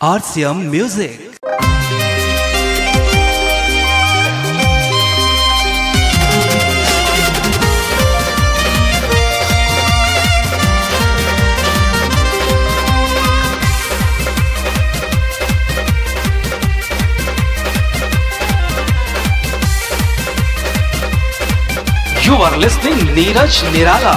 RCM Music. You are listening Neeraj Nirala.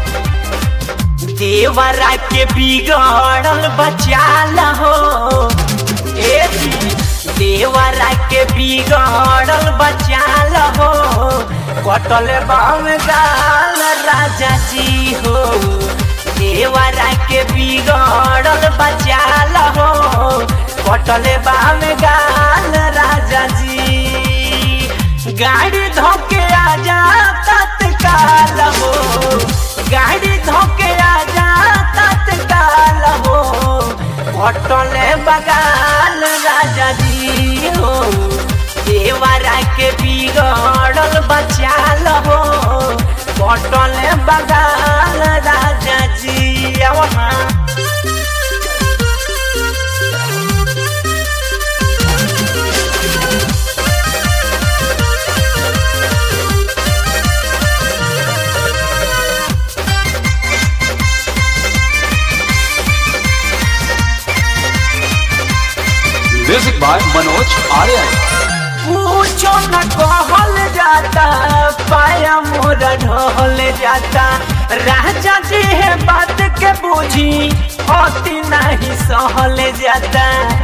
देवरा के बिगड़ल बचाल हो ए जी, देवरा के बिगड़ल बचाल हो कटल बाम गाल राजा जी हो देवरा के बिगड़ल बचाल हो कटल बाम गाल राजा जी गाड़ी धोके आजा तत्काल हो गाड़ी धोके आजा तत्काल हो पटले बगाल राजा जी हो देवरा के बिगड़ल बचाल हो पटले बगाल राजा जी वहाँ Music by Manoj Aryan. पूछो न कहल जाता पाया मोर ढहल जाता राजा जी है बात के बूझी अति नहीं सहल जाता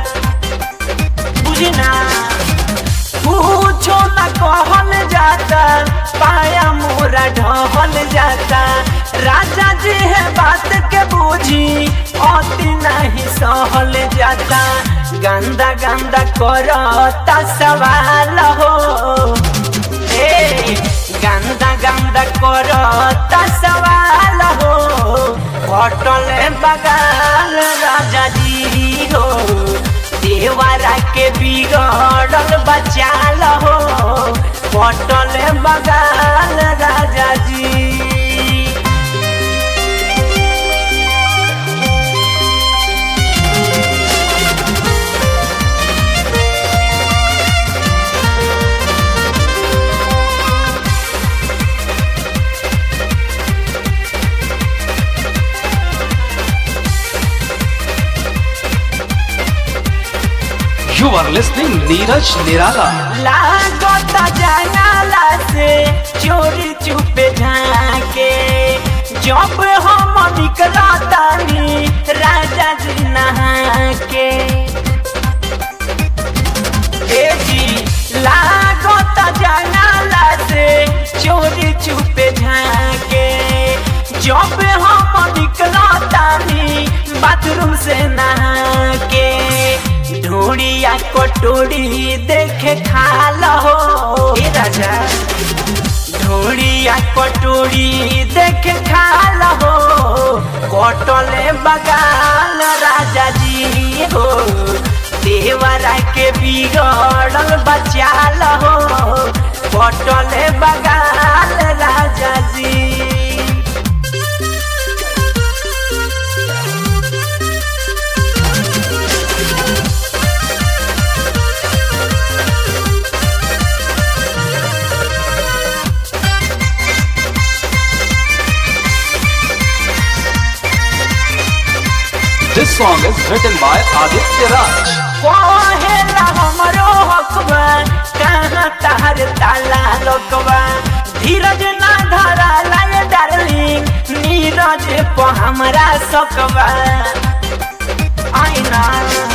बुझी ना पूछो न कहल जाता पाया मोरा ढहल जाता राजा जी है बात के बूझी अति नहीं सहल जाता गंदा गंदा करता सवाल हो ए गंदा गंदा करता सवाल हो होटल बगाल राजा जी हो देवरा के बिगड़ल बचाल हो पटल बगाल राजा जी You are listening Neeraj Nirala. लागत जंगला से चोरी चुपे झाके जब हम निकला तानी राजा जी नहा के ए जी लागत जंगला से चोरी चुपे झाके जब हम निकला तानी बाथरूम से नहा के ढूढ़िया कटोरी देखे खाल हो ए राजा ढूढ़िया कटोरी देखे खाल हो कटले बगाल राजा जी हो देवरा के बिगड़ल बचाल हो कटले बगाल राजा जी This song is written by Aditya Raj. कहेला हमरो हकबा कहाँ तार ताला लोकबा धीरज ना धरा लाए डार्लिंग नीरज को हमरा सकबा आईना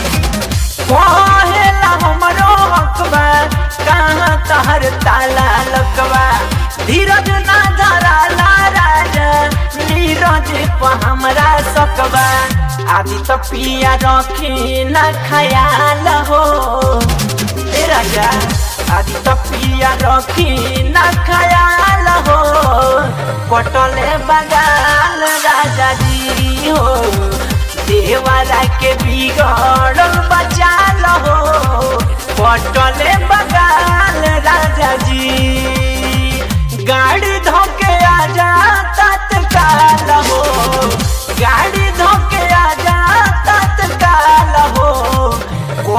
कहेला हमरो हकबा कहाँ तार ताला लोकबा धीरज ना धरा ला राजा नीरज को हमरा सकबा आदि तो पिया रखी न खयाल हो ए राजा आदि तो पिया रखी न खयाल हो पटले बगाल राजा जी हो देवरा के बिगड़ल बचाल हो पटले बगाल राजा जी गाड़ी धोके आजा तत्काल हो गाड़ी धोके आजा तत्काल हो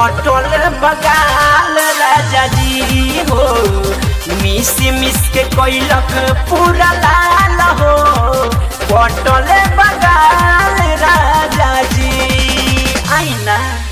कटल बगाल राजा जी हो मिस मिस के कैलक पूरा लाल हो कटल बगाल राजा जी आईना